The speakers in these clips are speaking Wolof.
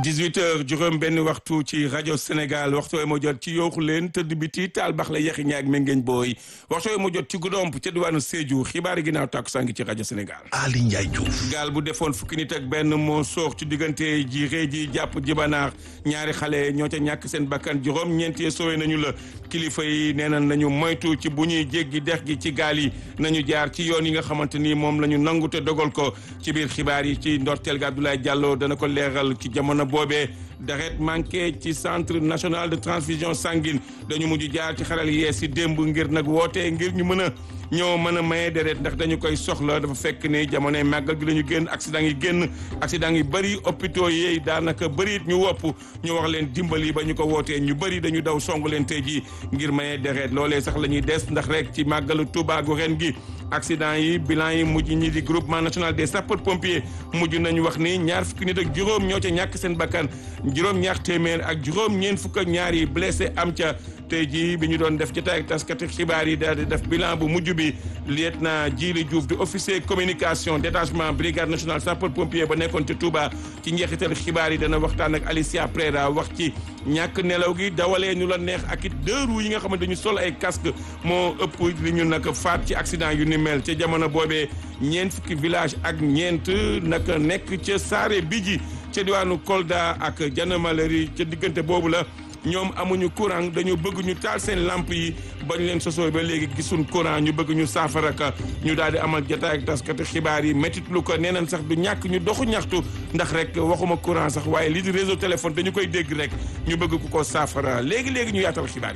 18 heures juróom benn waxtu ci rajo Sénégal waxtu moo jot ci yooxu leen tëdd biti taal bax la yaxi ñaag mengeeñ booy waxtu moo jot ci Goudomp ca diwaanu Sédhiou xibaari ginnaaw tàkku saa ngi ci rajo Sénégal Ali Ndiaye Diouf gaal bu defoon fukki nit ak benn moo soox ci diggante ji rée ji jàpp jibanaar ñaari xale ñoo ca ñàkk seen bakkan juróom ñeenti sowe nañu la kilifa yi nee na nañu moytu ci bu ñuy jéggi dex gi ci gaal yi nañu jaar ci yoon yi nga xamante ni moom la ñu nangu te dogal ko ci biir xibaar yi ci ndorteel ga Abdoulaye Diallo dana ko leeral ci jamono boobee deret manqué ci centre national de transfusion sanguine dañu mujj jaar ci xaral yees si démb ngir nag woote ngir ñu mën a ñoo mën a maye deret ndax dañu koy soxla dafa fekk ni jamonoy màggal gi la ñu génn accident yi génn accident yi bëri hôpitaux yi daanaka bëri it ñu wopp ñu wax leen dimbali ba ñu ko wootee ñu bëri dañu daw song leen tey jii ngir maye deret loolee sax la ñuy des ndax rek ci màggalu Tuubaa gu ren gi accident yi bilan yi mujj ñi di groupement national des sapeurs pompiers mujj nañu wax ni ñaar fukki nit ak juróom ñoo ca ñàkk seen bakkan juróom ñaar téeméer ak juróom ñeent fukk ak ñaar yi blessé am ca tey jii bi ñu doon def jotaay ak taskati xibaar yi daal di def bilan bu mujj bi lieutenant Djili Diouf di officier communication détachement brigade nationale sapeur pompier ba nekkoon ci Touba ci njeexital xibaar yi dana waxtaan ak Alicia Prera wax ci ñàkk nelaw gi dawalee ñu la neex ak it deux roues yi nga xamante dañu sol ay casque moo ëpp li ñu nag faat ci accident yu ni mel ca jamono boobee ñeent fukki village ak ñeent naka nekk ca Saare Bidji ca diwaanu Kolda ak Janamaleri ca diggante boobu la ñoom amuñu courant dañu bëgg ñu taal seen lamp yi bañ leen sosoo ba léegi gisuñ courant ñu bëgg ñu saafara ka ñu daal di amal jotaay ak taskati xibaar yi métit lu ko nee nañ sax du ñàkk ñu doxu ñaxtu ndax rek waxuma courant sax waaye lii di réseau téléphone dañu koy dégg rek ñu bëgg ku ko saafara léegi léegi ñu yaatal xibaar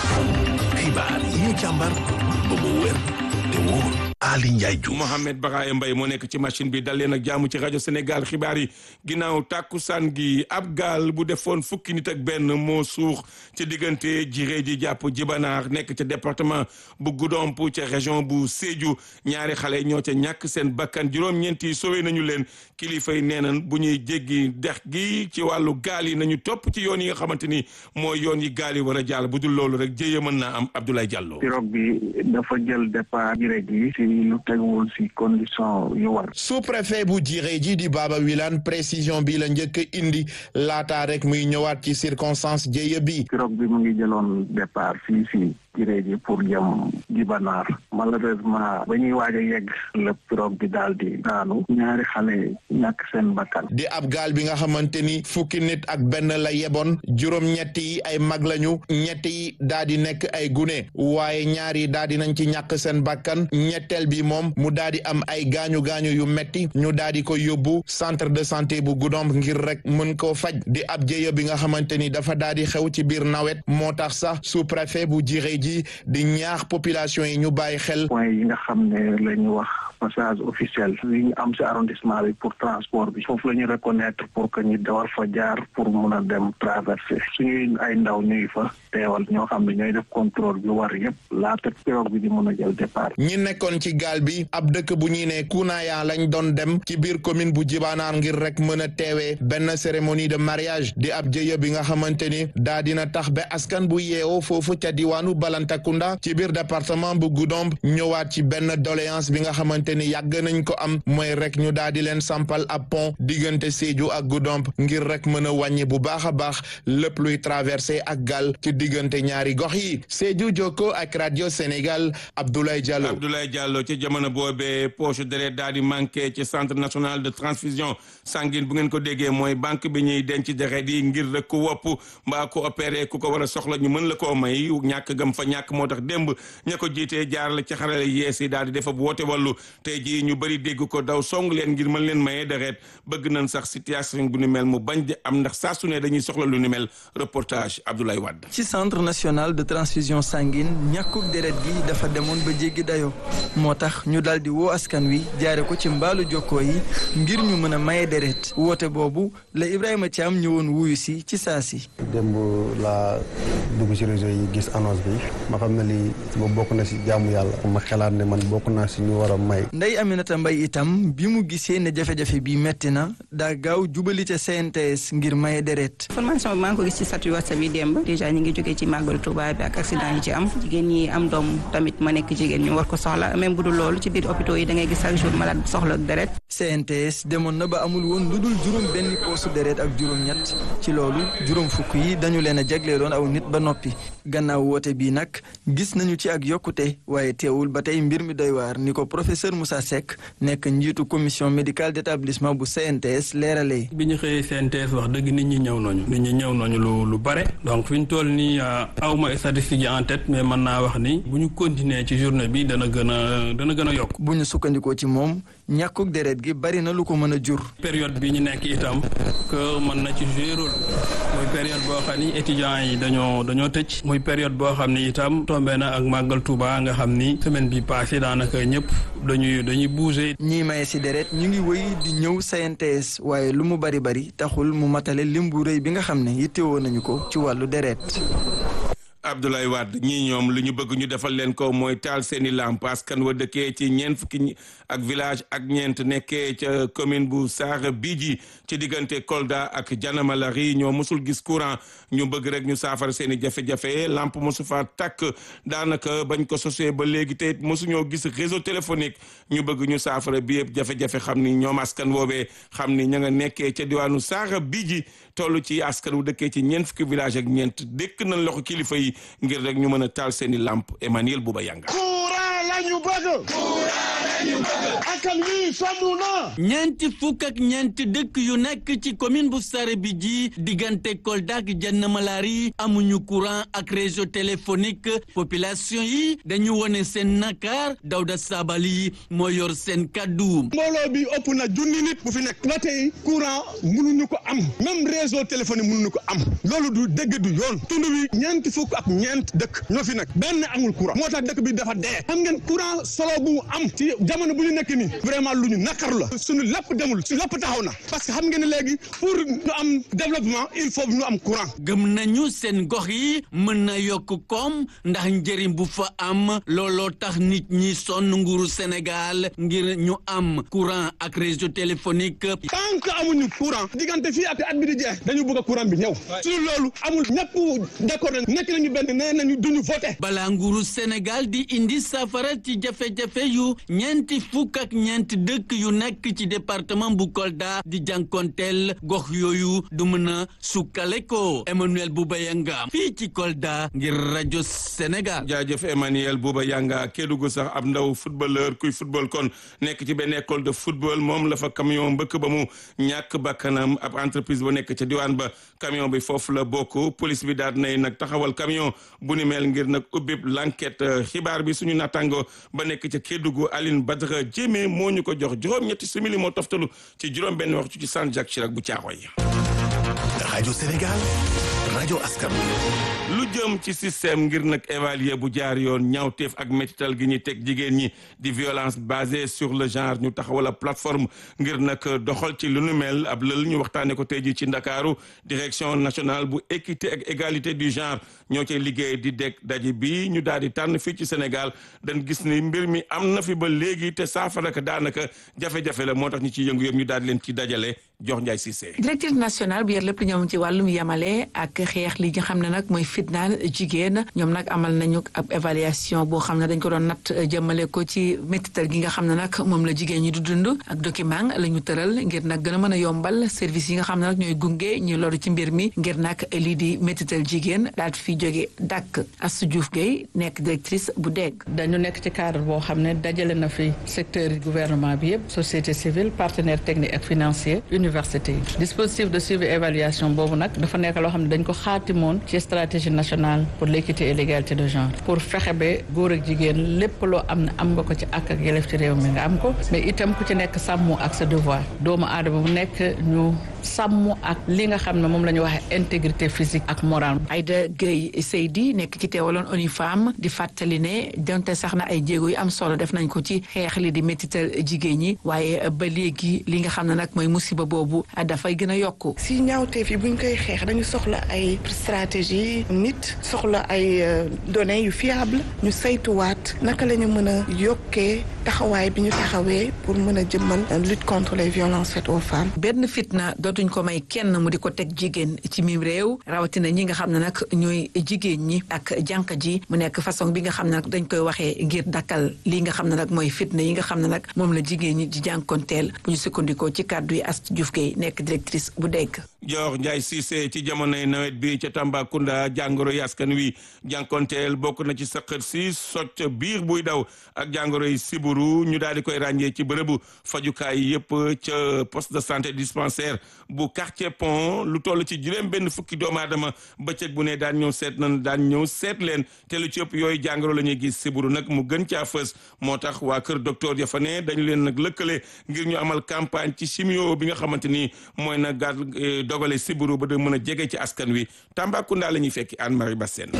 yi. xibaar yi ñu càmbar ba mu wér te wóor Ali Ndiaye Diouf Mohamed Baraye Mbaye moo nekk ci machine bi dal leen ak jaamu ci rajo Sénégal xibaar yi ginnaaw tàkkusaan gi ab gaal bu defoon fukki nit ak benn moo suux ci diggante jiree ji jàpp jibanaar nekk ca département bu Goudomp ca région bu Sédhiou ñaari xale ñoo ca ñàkk seen bakkan juróom-ñeenti sowe nañu leen kilifa yi nee nañ bu ñuy jéggi dex gi ci wàllu gaal yi nañu topp ci yoon yi nga xamante ni mooy yoon yi gaal yi war a jàll bu dul loolu rek jéye mën naa am Abdoulaye Diallo. pirogue bi dafa jël départ jiree ji lu teguwul ci condition yu war. sous-préfet bu jiree ji di Baba Wilane précision bi la njëkk indi laataa rek muy ñëwaat ci circonstance jéye bi. pirogue bi mu ngi jëloon départ fii fii jiree ji pour jëm jibanaar malheureusement ba ñuy waaj a yegg la pirogue bi daal di daanu ñaari xale ñàkk seen bakkan. di ab gaal bi nga xamante ni fukki nit ak benn la yeboon juróom-ñett yi ay mag lañu ñett yi daa di nekk ay gune waaye ñaar yi daa di nañ ci ñàkk seen bakkan ñetteel bi moom mu daa di am ay gaañu gaañu yu metti ñu daa di ko yóbbu centre de santé bu Goudomp ngir rek mën koo faj di ab jéya bi nga xamante ni dafa daa di xew ci biir nawet moo tax sax sous-préfet bu jiree ji di ñaax population yi ñu bàyyi xel. point yi nga xam ne la ñu wax passage officiel yi ñu am ci arrondissement bi pour transport bi foofu la ñu reconnaître pour que ñu dawal fa jaar pour mun a dem traverser suñuy ay ndaw ñuy fa teewal ñoo xam ne ñooy def contrôle bi war yëpp laata pirogue bi di mun a jël départ. ñi nekkoon ci gaal bi ab dëkk bu ñuy ne Kunaya lañ doon dem ci biir commune bu Jibanaar ngir rek mën a teewee benn cérémonie de mariage di ab jëye bi nga xamante ni daa dina tax ba askan bu yeewoo foofu ca diwaanu Balantakunda ci biir département bu Goudomp ñëwaat ci benn doléance bi nga xamante ni yàgg nañ ko am mooy rek ñu daal di leen sampal ab pont diggante Sédhiou ak Goudomp ngir rek mën a wàññi bu baax a baax lépp luy traversé ak gaal ci diggante ñaari gox yi Sédhiou Jokko ak radio Sénégal Abdoulaye Diallo. Abdoulaye Diallo ci jamono boobee poche deret daal di manqué ci centre national de transfusion sanguine bu ngeen ko déggee mooy banque bi ñuy denc deret yi ngir rek ku wopp mbaa ko opéré ku ko war a soxla ñu mën la koo may ñàkk gam fa ñàkk moo tax démb ña ko jiitee jaar la ci xarale yees yi daal di defa bu woote wàllu tey jii ñu bëri dégg ko daw song leen ngir mën leen maye deret bëgg nañ sax situation bu ni mel mu bañ di am ndax saa su ne dañuy soxla lu ni mel reportage Abdoulaye Wade. ci centre national de transfusion sanguine ñàkkug deret gi dafa demoon ba jéggi dayoo moo tax ñu daal di woo askan wi jaare ko ci mbaalu jokkoo yi ngir ñu mën a maye deret woote boobu la Ibrahima Thiam ñëwoon wuyu si ci saa si. démb laa dugg ci réseau yi gis annonce bi ma xam ne lii ba bokk na si jaamu yàlla ma xalaat ne man bokk naa si ñu war a may Ndeye Aminata Mbaye itam bi mu gisee ne jafe-jafe bi metti na daa gaaw jubali ca CNTS ngir maye deret formation bi maa ngi ko gis ci statut WhatsApp yi démb déjà ñu ngi jógee ci màggalu Touba bi ak accident yi ci am jigéen ñi am doom tamit ma nekk jigéen ñu war ko soxla même bu dul loolu ci biir hôpitaux yi da ngay gis chaque jour malade soxla deret CNTS demoon na ba amul woon lu dul juróom benn poosu deret ak juróom ñett ci loolu juróom fukk yi dañu leen a jagleeloon aw nit ba noppi gannaaw woote bii nag gis nañu ci ak yokkute waaye teewul ba tey mbir mi doy waar ni ko professeur Moussa Seck nekk njiitu commission médicale d'établissement bu CNTS leeralee. bi ñu xëyee CNTS wax dëgg nit ñi ñëw nañu nit ñi ñëw nañu lu lu bare donc fi ñu toll nii aw ma statistique yi en tête mais mën naa wax ni bu ñu continuer ci journée bi dana gën a dana gën a yokk. bu ñu sukkandikoo ci moom ñàkkug deret gi bari na lu ko mën a jur. période bi ñu nekk itam que mën na ci jouer rôle muy période boo xam ni étudiants yi dañoo dañoo tëj. muy période boo xam ni itam tombé na ak màggal Touba nga xam ni semaine bi passé daanaka ñëpp dañuy dañuy bouger. ñiy maye si deret ñu ngi wëy di ñëw CNTS waaye lu mu bari bari taxul mu matale lim bu rëy bi nga xam ne yittewoo nañu ko ci wàllu deret. Abdoulaye Wade ñii ñoom lu ñu bëgg ñu defal leen ko mooy taal seeni lamp askan wa dëkkee ci ñeent fukki ak village ak ñeent nekkee ca commune bu Saara Bidji ci diggante Kolda ak Janamalari ñoo mosul gis courant ñu bëgg rek ñu saafara seeni jafe-jafe lamp mosu fa tàkk daanaka bañ ko sosee ba léegi te it mosuñoo gis réseau téléphonique ñu bëgg ñu saafara bi yëpp jafe-jafe xam ni ñoom askan woobee xam ni ña nga nekkee ca diwaanu Saara Bidji toll ci askan wu dëkkee ci ñeent fukki village ak ñeent dëkk nañ loxo kilifa yi ngir rek ñu mën a taal seeni lamp Emmanuel Bouba Yanga courant lañu bëgg courant lañu bëgg akam wi sonn na ñeenti fukk ak ñeenti dëkk yu nekk ci commune bu Saare Bidji diggante Kolda ak Janamalari amuñu courant ak réseau téléphonique population yi dañu wone seen nakar Dawda Sabali moo yor seen kaddu mbooloo bi ëpp na junni nit bu fi nekk ba tey courant mënuñu ko am même réseau téléphonique mënuñu ko am loolu du dëgg du yoon tund wi ñeenti fukk ak ñeent dëkk ñoo fi nekk benn amul courant moo tax dëkk bi dafa dee xam ngeen courant solo bu mu am ci jamono bu ñu nekk nii vraiment lu ñu nakar la suñu lépp demul suñu lépp taxaw na parce que xam ngeen ne léegi pour ñu am développement il faut ñu am courant gëm nañu seen gox yi mën na yokk koom ndax njëriñ bu fa am looloo tax nit ñi sonn nguuru Sénégal ngir ñu am courant ak réseau téléphonique tant que amuñu courant diggante fii ak at bi di jeex dañu bëgg a courant bi ñëw suñu loolu amul ñëpp d'accord nañ nekk nañu benn nee nañu duñu voté balaa nguuru Sénégal di indi safara ci jafe-jafe yu ñeenti fukk ak ñeenti dëkk yu nekk ci département bu Kolda di jànkonteel gox yooyu du mën a sukkale ko Emmanuel Bouba Yanga fii ci Kolda ngir rajo Sénégal. jaajëf Emmanuel Bouba Yanga Kédougou sax ab ndaw footballeur kuy football kon nekk ci benn école de football moom la fa camion mbëkk ba mu ñàkk bakkanam ab entreprise ba nekk ca diwaan ba camion bi foofu la bokk police bi daal nay nag taxawal camion bu ni mel ngir nag ubbi l'enquête xibaar bi suñu natango ba nekk ca Kédougou Aline Badara Jémé moo ñu ko jox juróom-ñetti simili moo toftalu ci juróom-benn waxtu ci San Jacques Chirac bu Caaxoy. rajo Sénégal rajo askan lu jëm ci système ngir nag évaluer bu jaar yoon ñaawteef ak métital gi ñuy teg jigéen ñi di violence basée sur le genre ñu taxawala plateforme ngir nag doxal ci lu nu mel ab lël ñu waxtaane ko tey ji ci ndakaaru direction nationale bu équité ak égalité du genre ñoo cay liggéey di deg daje bi ñu daal di tànn fii ci Sénégal dañ gis ni mbir mi am na fi ba léegi te saafara ka daanaka jafe-jafe la moo tax ñu ci yëngu yëpp ñu daal di leen ci dajale jox Ndiaye Cissé. directrice nationale bu yor lépp lu ñoom ci wàllum yamale ak xeex li nga xam ne nag mooy fitnaal jigéen ñoom nag amal nañu ab évaluation boo xam ne dañ ko doon natt jëmale ko ci métital gi nga xam ne nag moom la jigéen ñi du dund ak document la ñu tëral ngir nag gën a mën a yombal service yi nga xam ne nag ñooy gunge ñu loru ci mbir mi ngir nag lii di métital jigéen daal fi jóge dàkk Astou Diouf Gueye nekk directrice bu dégg dañu nekk ci cadre boo xam ne dajale na fi secteur gouvernement bi yëpp société civile partenaire technique ak financier université yi dispositif de suivi évaluation boobu nag dafa nekk loo xam ne dañ ko xaatimoon ci stratégie nationale pour l'équité et l'égalité de genre pour fexe ba góor ak jigéen lépp loo am ne am nga ko ci ak ak yelef ci réew mi nga am ko mais itam ku ci nekk sàmmu ak sa devoir doomu aadama bu nekk ñu sàmm ak li nga xam ne moom la ñu waxee intégrité physique ak morale. Aïda Gueye Seydi nekk ci teewaloon ONU Femmes di fàttali ne donte sax na ay jéego yu am solo def nañ ko ci xeex li di métital jigéen ñi waaye ba léegi li nga xam ne nag mooy musiba boobu dafay gën a yokku. si ñaawteef yi buñ koy xeex dañu soxla ay stratégie nit soxla ay données yu fiable ñu saytuwaat naka la ñu mën a yokkee taxawaay bi ñu taxawee pour mën a jëmmal lutte contre les violences faites aux femmes. benn fitna dootuñ ko may kenn mu di ko teg jigéen ci mim réew rawatina ñi nga xam ne nag ñooy jigéen ñi ak jànq ji mu nekk façon bi nga xam ne nag dañ koy waxee ngir dakkal lii nga xam ne nag mooy fitna yi nga xam ne nag moom la jigéen ñi di jànkonteel bu ñu sukkandikoo ci kàddu yi Astou Diouf Gueye nekk directrice bu dégg. Dior Ndiaye Cissé ci jamonoy nawet bi ca Tambacounda jàngoro yi askan wi jànkonteel bokk na ci saqat si socc biir buy daw ak jàngoro yi siburu ñu daal di koy ràññee ci bërëbu fajukaay yëpp ca poste de santé dispensaire bu quartier pont lu toll ci juróom benn fukki doomu aadama bëccëg bu ne daan ñëw seet nañ daan ñëw seet leen te lu ci ëpp yooyu jàngoro la ñuy gis siburu nag mu gën caa fës moo tax waa kër docteur ya fa ne dañu leen nag lëkkale ngir ñu amal campagne ci chimio bi nga xamante ni mooy na gàd dogale siburu ba da mën a jege ci askan wi Tambacounda la ñuy fekki Anne Marie Bassène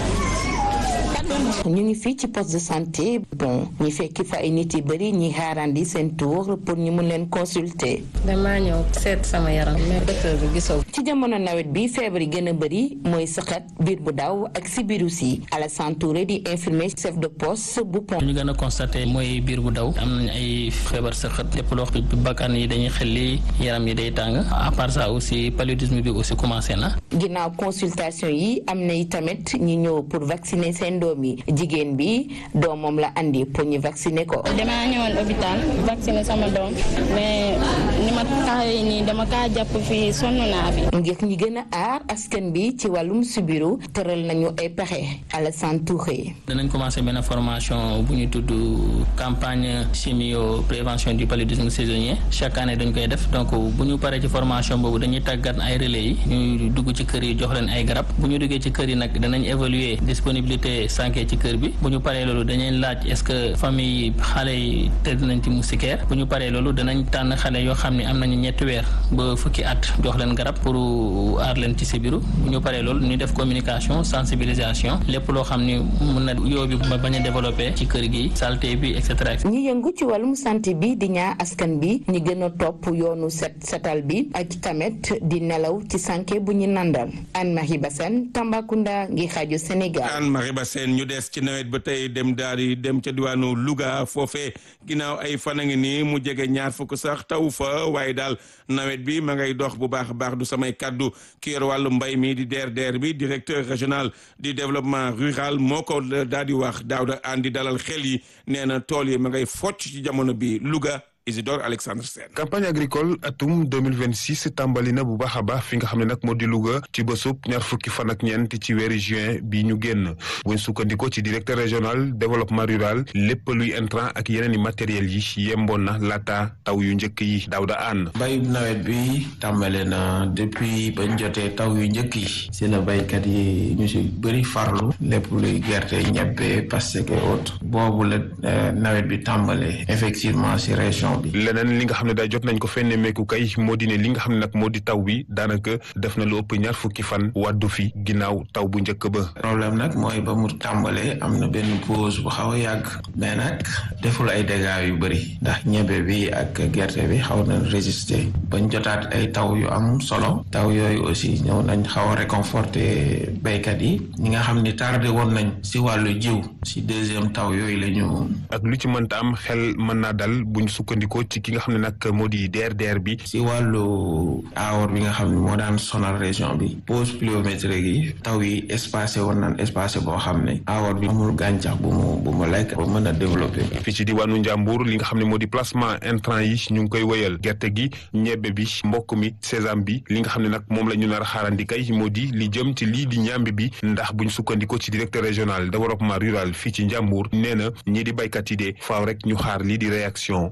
ñu ngi fii ci poste de santé bon ñu fekki fa ay nit yu bëri ñi xaarandi seen tour pour ñu mun leen consulter. damaa ñëw seet sama yaram mais docteur bi gisoo. ci jamono nawet bi feebar yi gën a bëri mooy sëqat biir bu daw ak si biiru si Alassane Touré di infirmier chef de poste bu pont. ñu gën a constaté mooy biir bu daw am nañ ay feebar sëqat lépp loo xam bakkan yi dañuy xelli yaram yi day tàng à part ça aussi paludisme bi aussi commencé na. ginnaaw consultation yi am na tamit ñi ñëw pour vacciner seen doom yi jigéen bi doomam la andi pour ñu vacciner ko. damaa ñëwoon hôpital vacciner sama doom mais ni ma taxawee nii dama kaa jàpp fii sonn naa fi. ngir ñi gën a aar askan bi ci wàllum sibiru tëral nañu ay pexe Alassane Touré. danañ commencé benn formation bu ñu tudd campagne chimio prévention du paludisme saisonnier chaque année dañ koy def donc bu ñu paree ci formation boobu dañuy tàggat ay relais yi ñuy dugg ci kër yi jox leen ay garab bu ñu duggee ci kër yi nag danañ évaluer disponibilité sànke ci kër bi bu ñu paree loolu danañ laaj est-ce que famille xale yi tëdd nañ ci moustiquaire bu ñu paree loolu danañ tànn xale yoo xam ne am nañu ñetti weer ba fukki at jox leen garab pour aar leen ci sibiru bu ñu paree loolu ñu def communication sensibilisation lépp loo xam ni mun na yoo bi ba bañ a développé ci kër gi saleté bi et cetera. ñi yëngu ci wàllum santé bi di ñaa askan bi ñi gën a topp yoonu set setal bi ak tamit di nelaw ci sànke bu ñu nandal Anne Marie Bassène Tambacounda ngi xaaju Sénégal. Anne Marie Bassène ñu des ci nawet ba tey dem daal di dem ca diwaanu Louga foofee ginnaaw ay fan a ngi nii mu jege ñaar fukk sax taw fa waaye daal nawet bi ma ngay dox bu baax a baax du samay kaddu ki yor wàllu mbay mi di DRDR bi directeur régional du développement rural moo ko daal di wax Daouda Andi dalal xel yi nee na tool yi ma ngay focc ci jamono bi Louga. Isidore Alexandre Sène campagne agricole atum 2026 tàmbali na bu baax a baax fi nga xam ne nag moo di Louga ci bésub ñaar fukki fan ak ñeent ci weeri juin bi ñu génn buñ sukkandikoo ci directeur régional développement rural lépp luy intrant ak yeneen i matériels yi yemboon na laata taw yu njëkk yi Daouda Anne bayub nawet bi tàmbale na depuis bañ jotee taw yu njëkk yi si la baykat yi ñu si bëri farlu lépp luy gerte ñebbe pastèque et autres boobu la nawet bi tàmbale effectivement si région leneen li nga xam ne daay jot nañ ko fenne meeku kay moo di ne li nga xam ne nag moo di taw bi daanaka def na lu ëpp ñaar fukki fan wàddu fi ginnaaw taw bu njëkk ba problème nag mooy ba mu tàmbalee am na benn pause bu xaw a yàgg mais nag deful ay dégâts yu bëri ndax ñebe bi ak gerte bi xaw na résister bañ jotaat ay taw yu am solo taw yooyu aussi ñëw nañ xaw a réconforter béykat yi ñi nga xam ni tardé woon nañ si wàllu jiw si deuxième taw yooyu la ñu ak lu ci mënta am xel mën naa dal buñ sukkandikoo ci ki nga xam ne nag moo di DRDR bi si wàllu aawar bi nga xam ne moo daan sonal région bi pause pluviométrique yi taw yi espacé woon naan espacé boo xam ne aawar bi amul gàncax bu mu bu mu lekk ba mën a développé fii ci diwaanu Njàmbur li nga xam ne moo di placement intrant yi ñu ngi koy wéyal gerte gi ñebbe bi mbokk mi sésame bi li nga xam ne nag moom la ñu nar a xaarandi kay moo di li jëm ci lii di ñambi bi ndax buñ sukkandikoo ci directeur régional développement rural fii ci Njàmbur nee na ñii di baykat yi de faaw rek ñu xaar lii di réaction ñi di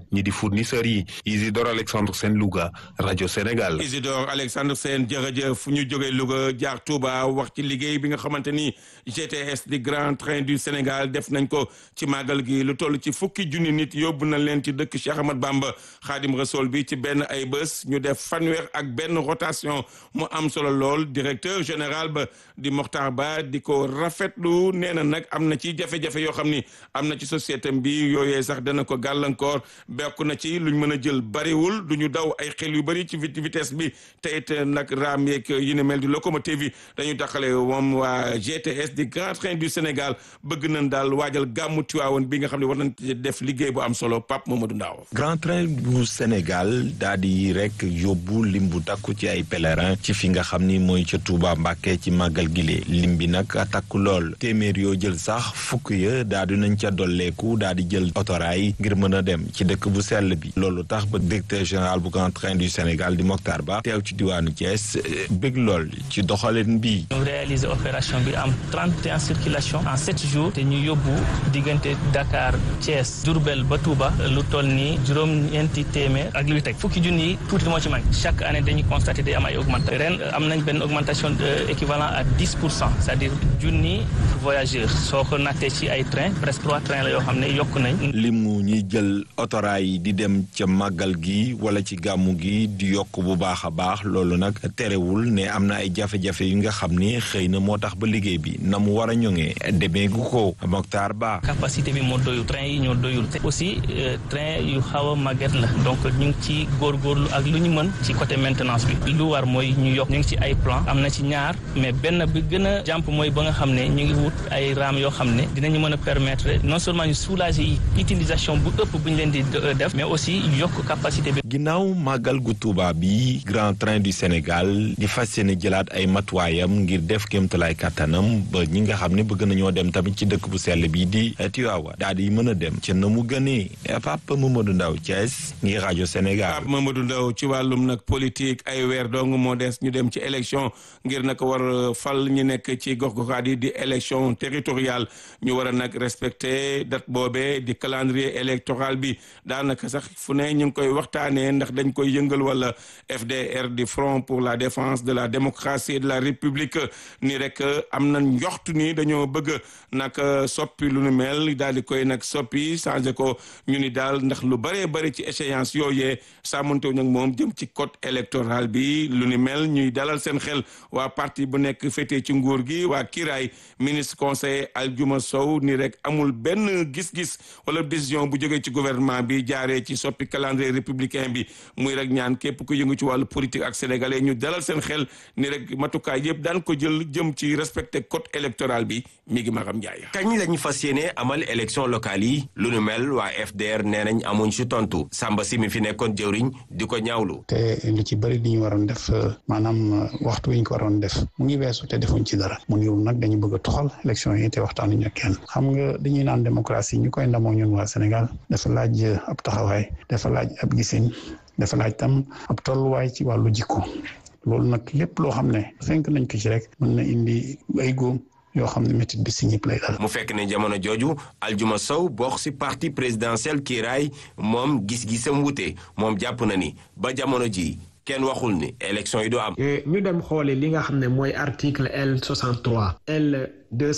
fournisseurs yi Isidore Alexandre Sène Louga rajo Sénégal. Isidore Alexandre Sène jërëjëf fu ñu jógee Louga jaar Touba wax ci liggéey bi nga xamante ni GTS di Grand Train du Sénégal def nañ ko ci màggal gi lu toll ci fukki junni nit yóbbu na leen ci dëkk Cheikh Ahmad Bamba Xaadim Rasool bi ci benn ay bés ñu def fanweer ak benn rotation mu am solo lool directeur général ba di Mokhtar Ba di ko rafetlu nee na nag am na ci jafe-jafe yoo xam ni am na ci société bi yooyee sax dana ko gàllankoor bokk na ci luñ mën a jël bariwul du ñu daw ay xel yu bari ci vitesse bi te it nag raam yeeg yi ne mel di locomotive yi dañu taxale moom waa GTS di Grand Train du Sénégal bëgg nañ daal waajal gàmmu Tiwaawoon bi nga xam ne war nañ def liggéey bu am solo Pape Mamadou Ndaw Grand Train bu Sénégal daa di rek yóbbu lim bu takku ci ay pèlerin ci fi nga xam ni mooy ca Touba Mbàkke ci màggal gile lim bi nag takku lool téeméer yoo jël sax fukk ya daa di nañ ca dolleeku daa di jël otoraay ngir mën a dem ci dëkk bu sell bi loolu tax ba directeur général bu Grand Train du Sénégal di Mokhtar Ba teew ci diwaanu Thiès bëgg lool ci doxalin bi ñu réaliser opération bi am 31 circulation en 7 jours te ñu yóbbu diggante Dakar Thiès Diourbel ba Touba lu toll nii juróom-ñeenti téeméer ak luy teg fukki junni yi tuuti moo ci manqué chaque année dañuy constater day am ay augmentation ren am nañ benn augmentation équivalent à 10 pour cent c'est-à-dire junni voyageurs soo ko nattee ci ay train presque trois trains la yoo xam ne yokk nañ limu ñuy jël otoraay di dem ca màggal gi wala ci gàmmu gi di yokk bu baax a baax loolu nag terewul ne am na ay jafe-jafe yu nga xam ni xëy na moo tax ba liggéey bi na mu war a ñoŋee demee gu ko Mokhtar Ba capacité bi moo doyul train yi ñoo doyul aussi train yu xaw a màgget la donc ñu ngi ci góorgóorlu ak lu ñu mën ci côté maintenance bi lu war mooy ñu yokk ñu ngi ci ay plan am na ci ñaar mais benn bi gën a jàmp mooy ba nga xam ne ñu ngi wut ay raam yoo xam ne dinañu mën a permettre non seulement ñu soulager yi utilisation bu ëpp bu ñu leen di def mais aussi yokk capacité bi. ginnaaw màggal gu Tuuba bi Grand Train du Sénégal di fas yéene jëlaat ay matuwaayam ngir def kéemtalaay kàttanam ba ñi nga xam ne bëgg nañoo dem tamit ci dëkk bu sell bi di Tiwaawa daal di mën a dem ca na mu gënee Papa Mamadou Ndaw Thiès ngir rajo Sénégal. Papa Mamadou Ndaw ci wàllum nag politique ay weer dong moo des ñu dem ci élection ngir nag war fal ñu nekk ci gox-goxaat yi di élection territoriale ñu war a nag respecté date boobee di calendrier électoral bi daanaka sax fu ne ñu ngi koy waxtaanee ndax dañ koy yëngal wala FDR di Front pour la défense de la démocratie et de la république ni rek am na njoxtu ni dañoo bëgg nag soppi lu nu mel daal di koy nag soppi changé ko ñu ni daal ndax lu bëree bëri ci échéance yooyee sàmmantew nag moom jëm ci code électoral bi lu ni mel ñuy dalal seen xel waa parti bu nekk féetee ci nguur gi waa kiiraay ministre conseiller Aljuma Sow ni rek amul benn gis-gis wala décision bu jógee ci gouvernement bi jaaree ci soppi calendrier républicain bi muy rek ñaan képp ku yëngu ci wàllu politique ak sénégalais ñu dalal seen xel ni rek matukaay yëpp daan ko jël jëm ci respecté code électoral bi mi ngi Maram Ndiaye. kañ lañu fas yéene amal élection locale yi lu nu mel waa FDR nee nañ amuñ ci tontu Samba si mi fi nekkoon jëwriñ di ko ñaawlu. te lu ci bëri li ñu waroon def maanaam waxtu wi ñu ko waroon def mu ngi weesu te defuñ ci dara mu ñëw nag dañu bëgg a toxal élection yi te waxtaanuñu ak kenn xam nga dañuy naan démocratie ñu koy ndamoo ñun waa Sénégal dafa laaj ab taxawaay dafa laaj ab gisin dafa laaj tam ab tolluwaay ci wàllu jikko loolu nag lépp loo xam ne fenk nañ ko ci rek mën na indi ay góom yoo xam ne métit bi si ñëpp lay dal. mu fekk ne jamono jooju Aljuma Sow bokk si parti présidentiel kiiraay moom gis-gisam wute moom jàpp na ni ba jamono ji kenn waxul ni élection yi du am. ñu dem xoole li nga xam ne mooy article L 63 L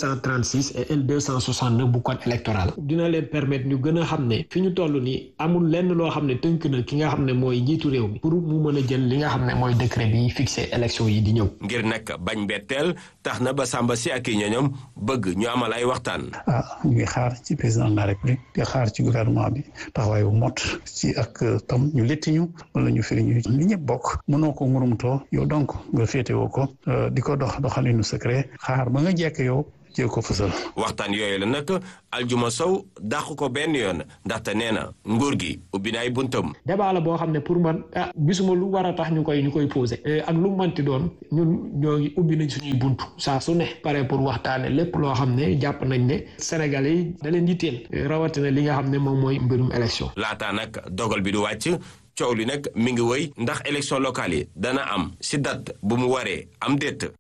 236 et L 269 bu code électoral. dina leen permettre ñu gën a xam ne fi ñu toll nii amul lenn loo xam ne tënk na ki nga xam ne mooy njiitu réew mi pour mu mën a jël li nga xam ne mooy décret bi fixé élection yi di ñëw. ngir nag bañ betteel tax na ba Samba si ak i ñoñom bëgg ñu amal ay waxtaan. ah ñu ngi xaar ci président de la république di xaar ci gouvernement bi taxawaay bu mot ci ak tam ñu letti ñu wala ñu firi ñu li ñëpp bokk mënoo ko ngurumtoo yow donc nga féetewoo ko di ko dox doxalinu secret xaar ba nga jekk yow. jee ko fësal. waxtaan yooyu la nag Aljuma Sow dàq ko benn yoon ndaxte nee na nguur gi ubbi na ay buntam. débat la boo xam ne pour man ah gisuma lu war a tax ñu koy ñu koy posé. ak lu mu manti doon ñun ñoo ngi ubbi nañ suñuy buntu saa su ne pare pour waxtaane lépp loo xam ne jàpp nañ ne Sénégalais yi da leen yitteel rawatina li nga xam ne moom mooy mbirum élection. laataa nag dogal bi du wàcc. coow li nag mi ngi woy ndax élection locale yi dana am si date bu mu waree am déet.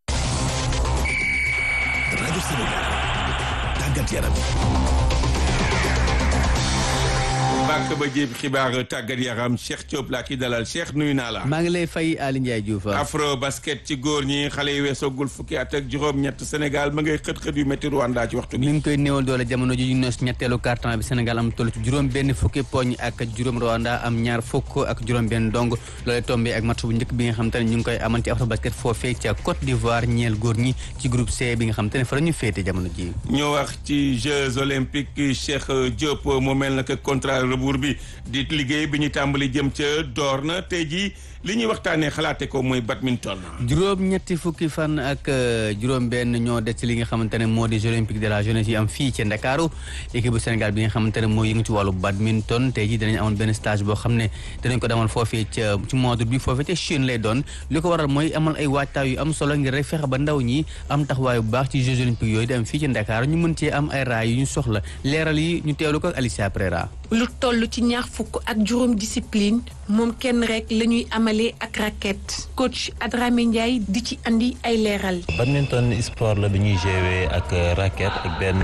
rajo Sénégal tàggat yaram bàkk ba jéeb xibaar tàggat yaram Cheikh Diop laa ki dalal Cheikh nuyu naa la. maa ngi lay fay Ali Ndiaye Diouf. afro basket ci góor ñi xale yi weesoogul fukki at ak juróom-ñett Sénégal ma ngay xët-xët yu métti Rwanda ci waxtu bi. mi ngi koy néewal doole jamono ji ñu nees ñetteelu carton bi Sénégal am toll ci juróom benn fukki poñ ak juróom Rwanda am ñaar fukk ak juróom benn dong loolee tombé ak match bu njëkk bi nga xam te ne ñu ngi koy amal ci afro basket foofee ca Côte d'Ivoire ñeel góor ñi ci groupe C bi nga xam te ne fa la ñu féete jamono ji ñoo wax ci Jeux olympiques Cheikh Diop mu mel na que contrat rebours bi di liggéey bi ñu tàmbali jëm ca door na tey jii li ñuy waxtaanee xalaate ko mooy badminton. juróom ñetti fukki fan ak juróom benn ñoo des ci li nga xamante ne moo di Jeux olympiques de la jeunesse yi am fii ci Ndakaaru équipe bu Sénégal bi nga xamante ne moo yëngu ci wàllu badminton tey jii danañ amoon benn stage boo xam ne danañ ko demal foofee ca ci mois d'août bi foofee ca Chine lay doon li ko waral mooy amal ay waajtaay yu am solo ngir rek fexe ba ndaw ñi am taxawaay bu baax ci Jeux olympiques yooyu di am fii ci Ndakaaru ñu mën cee am ay raay yu ñu soxla leeral yi ñu teewlu ko ak Alicia Prera lu toll ci ñaar fukk ak juróom discipline moom kenn rek la ñuy amalee ak raquette coach Adrame Ndiaye di ci andi ay leeral. badminton sport la bi ñuy jouer ak raquette ak benn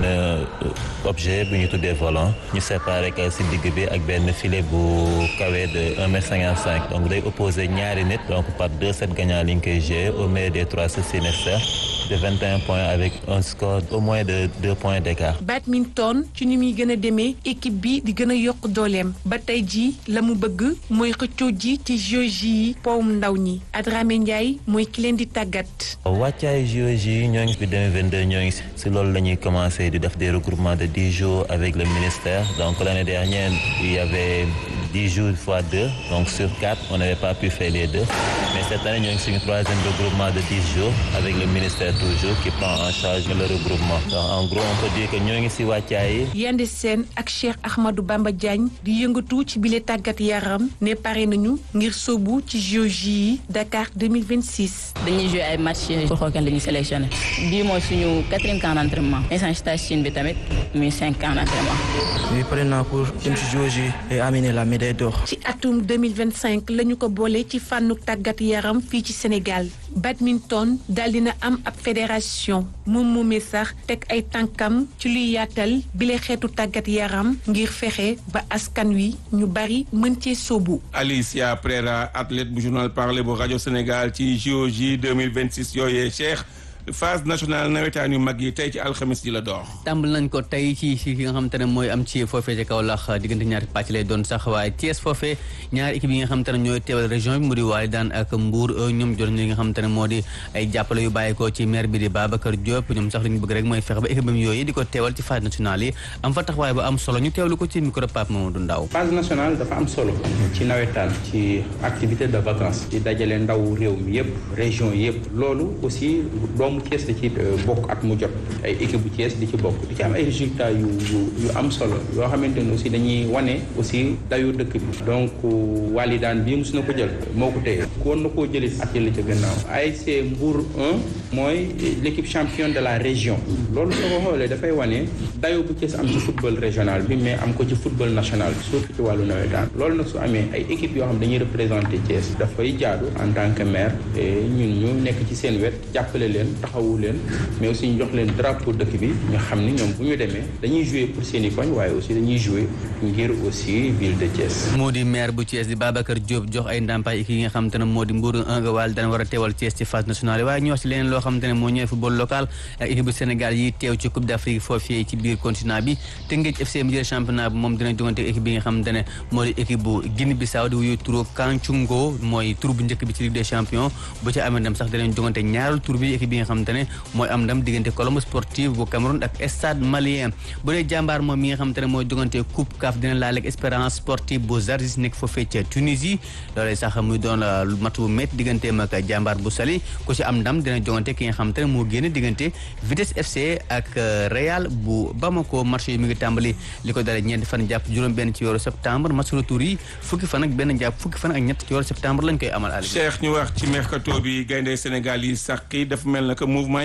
objet bu ñu tuddee volant ñu séparé ko si digg bi ak benn filet bu kawe de un mètre cinquante cinq donc day opposé ñaari nit donc par deux sets gagnants li ñu koy jouer au meilleur des trois sets nécessaires de vingt et un points avec un score au moins de deux points d'écart. badminton ci ni muy gën a demee équipe bi di gën a yokk dooleem ba tey jii la mu bëgg mooy xëccoo ji ci JOJ yi powum ndaw ñi Adrame Ndiaye mooy ki leen di tàggat. wàccaay JOJ yi ñoo ngi fi 2022 ñoo ngi si loolu la ñuy commencé di def des regroupements de dix jours avec le ministère donc l'année dernière il y avait dix jours fois deux donc sur quatre on n'avait pas pu faire les deux mais cette année ñoo ngi suñu troisième regroupement de dix jours avec le ministère toujours qui prend en charge le regroupement donc en gros on peut dire que ñoo ngi si wàccaay yi. Yande Sène ak Cheikh Ahmadou Bamba Diagne di yëngatu ci bile tàggat yaram ne pare nañu ngir sóobu ci JOJ yi Dakar 2026. dañuy joué ay match pour xool kan la ñuy sélectionné bii mooy suñu quatrième camp d'entraînement instant stage Chine bi tamit muy cinq camp d'entraînement. oui pare naa pour dem ci JOJ et amener la médaille d'or. ci atum 2025 la ñu ko boole ci fànnu tàggat yaram fii ci Sénégal badminton daal dina am ab fédération moom moomee sax teg ay tànkam ci luy yaatal bile xeetu tàggat yaram ngir fexe ba askan wi ñu bari mën cee sóobu. Alicia Prera athlète bu journal parler bu rajo Sénégal ci JOJ 2026 yooyee Cheikh phase nationale nawetaan yu mag yi tey ci alxamis ji la door. tàmbal nañ ko tey ci ci nga xamante ne mooy am ci foofee ci Kaolack diggante ñaari pàcc lay doon sax waaye Thiès foofee ñaari équipe yi nga xamante ne ñooy teewal région bi mu di waali daan ak Mbour ñoom jot li nga xamante ne moo di ay jàppale yu bàyyeekoo ci maire bi di Babacar Diop ñoom sax li ñu bëgg rek mooy fexe ba équipe am yooyu di ko teewal ci phase nationale yi am fa taxawaay bu am solo ñu teewlu ko ci micro Pape Mamadou Ndaw phase nationale dafa am solo ci nawetaan ci activité de vacances di dajale ndaw réew mi yëpp région yëpp loolu aussi doomu Thiès da ci bokk at mu jot ay équipe bu Thiès di ci bokk di ci am ay résultats yu yu am solo yoo xamante ne aussi dañuy wane aussi dayu dëkk bi donc walidaan bii mos na ko jël moo ko téye koon na koo jëlit at yële ca gannaaw ASC Mbour 1 mooy l'équipe championne de la région loolu soo ko xoolee dafay wane dayo bu Thiès am ci football régional bi mais am ko ci football national bi surtout ci wàllu nawetaan loolu nag su amee ay équipes yoo xam dañuy représenter Thiès dafay jaadu en tant que maire ñun ñu nekk ci seen wet jàppale leen taxawu leen mais aussi ñu jox leen drapeau dëkk bi ñu xam ni ñoom bu ñu demee dañuy jouer pour seen i koñ waaye aussi dañuy jouer ngir aussi ville de Thiès. moo di maire bu Thiès di Babacar Diop jox ay ndàmpaay ki nga xamante ne moo di Mbour 1 nga waal dana war a teewal Thiès ci phase nationale waaye ñu wax ci leneen loo xamante ne moo ñëwee football local ak équipe bu Sénégal yi teew ci Coupe d'Afrique foofii ci biir continent bi Teungueth FC mu jël championnat bi moom dina jogante équipe bi nga xamante ne moo di équipe bu Guinée Bissau di wuyu turu Kangcungo mooy tur bu njëkk bi ci Ligue des champions bu ci amee ndam sax dinañ jogante ñaaral tur bi équipe bi nga xamante ne mooy am ndam diggante Colombo Sportive bu Cameroun ak Stade Malien bu dee jàmbaar moom mi nga xamante ne mooy jogante coupe CAF dina laale ak Espérance Sportive bu Zarzis nekk foofee ca Tunisie loolee sax muy doon mat bu métti digganteem ak jàmbaar bu Saly ku ci am ndam dina jogante ki nga xamante ne moo génn diggante Vitesse FC ak Real bu Bamako marché yi mi ngi tàmbali li ko dalee ñeenti fan jàpp juróom-benn ci weeru septembre match retour yi fukki fan ak benn jàpp fukki fan ak ñett ci weeru septembre lañ koy amal. Cheikh ñu wax ci mercato bi gaynde Sénégal yi sax dafa mel na que mouvement